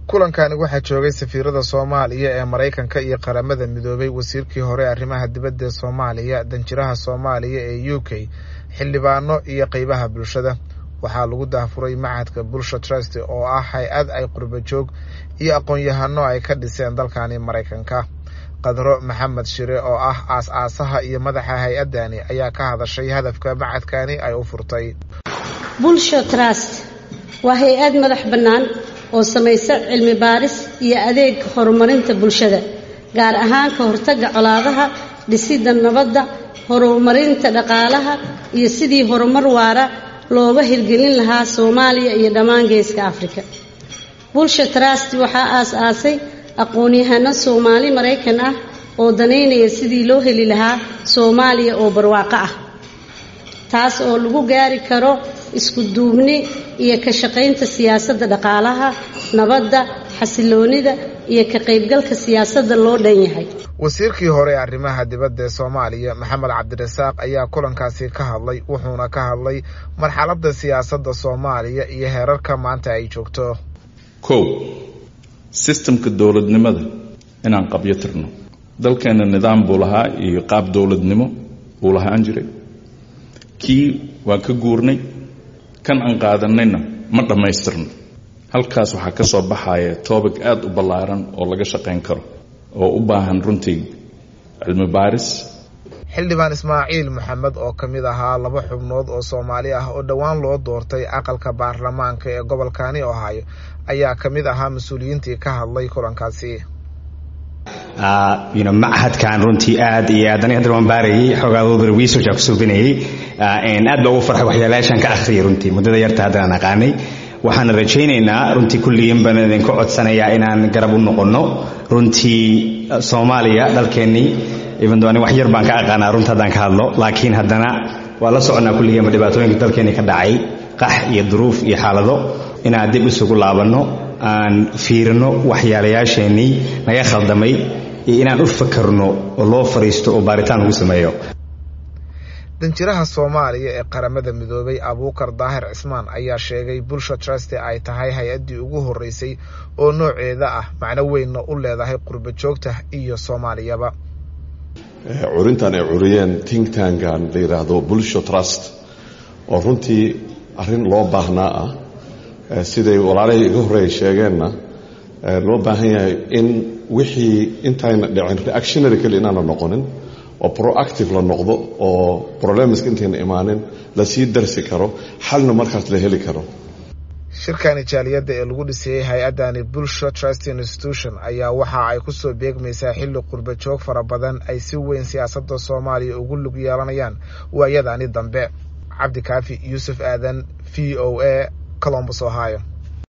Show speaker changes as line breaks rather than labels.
kulankani waxaa joogay safiirada soomaaliya ee maraykanka iyo qaramada midoobay wasiirkii hore arrimaha dibadda ee soomaaliya danjiraha soomaaliya ee u k xildhibaano iyo qeybaha bulshada waxaa lagu daafuray machadka bulsha trust oo ah hay-ad ay qurba joog iyo aqoon-yahano ay ka dhiseen dalkani maraykanka qadro maxamed shire oo ah aas-aasaha iyo madaxa hay-addani ayaa ka hadashay hadafka machadkani ay u furtay
bulsha trust waa hay-ad madax bannaan oo samaysa cilmi baaris iyo adeeg horumarinta bulshada gaar ahaan ka hortagga colaadaha dhisidda nabadda horumarinta dhaqaalaha iyo sidii horumar waara looga hirgelin lahaa soomaaliya iyo dhammaan geeska afrika bulsha trust waxaa aas-aasay aqoon-yahano soomaali maraykan ah oo danaynaya sidii loo heli lahaa soomaaliya oo barwaaqo ah taas oo lagu gaari karo isku duubni iyo ka shaqaynta siyaasadda dhaqaalaha nabadda xasiloonida iyo ka qaybgalka siyaasadda loo dhan yahay
wasiirkii hore ee arrimaha dibadda ee soomaaliya maxamed cabdirasaaq ayaa kulankaasi ka hadlay wuxuuna ka hadlay marxaladda siyaasadda soomaaliya iyo heerarka maanta ay joogto
kow sistamka dowladnimada inaan qabyo tirno dalkeenna nidaam buu lahaa iyo qaab dowladnimo buu lahaan jiray kii waan ka guurnay kan aan qaadanayna ma dhammaystirno halkaas waxaa ka soo baxaya toobig aada u ballaaran oo laga shaqayn karo oo u baahan runtii cilmi baaris
xildhibaan ismaaciil maxamed oo ka mid ahaa laba xubnood oo soomaali ah oo dhowaan loo doortay aqalka baarlamaanka ee gobolkani ohaayo ayaa ka mid ahaa mas-uuliyiintii ka hadlay kulankaasi
machadkan runtii aad iyo aad aniga hadda waan baarayay xoogaadooda research aan ku suubinayay aad baa ugu farxay waxyaalayaashaan ka akhriyay runtii muddada yarta haddaan aqaanay waxaan rajaynaynaa runtii kulligiin baan idinku codsanayaa inaan garab u noqonno runtii soomaaliya dalkeennii ibando ani wax yar baan ka aqaanaa runta haddaan ka hadlo laakiin haddana waa la soconnaa kulligiinba dhibaatooyinka dalkeennii ka dhacay qax iyo duruuf iyo xaalado inaan dib isugu laabanno aan fiirino waxyaalayaasheennii naga khaldamay iyo inaan u fakarno oo loo fariisto oo baaritaan lagu sameeyo
danjiraha soomaaliya ee qaramada midoobay abuukar daahir cismaan ayaa sheegay bulsha truste ay tahay hay-addii ugu horreysay oo nooceeda ah macno weynna u leedahay qurba joogta iyo soomaaliyaba
curintan ay curiyeen think tankan la yidhaahdo bulsha trust oo runtii arrin loo baahnaa ah siday walaalahii iga horreeya sheegeenna loo baahan yahay in wixii intayna dhicin reactionary keli inaana noqonin oo proactive la noqdo oo problemska intayna imaanin lasii darsi karo xalna markaas la heli karo
shirkani jaaliyadda ee lagu dhisayey hay-addani bulsha trust institution ayaa waxa ay kusoo beegmaysaa xilli qurba joog fara badan ay si weyn siyaasadda soomaaliya ugu lug yeelanayaan waayadani dambe cabdikaafi yuusuf aadan v o a colombus ohio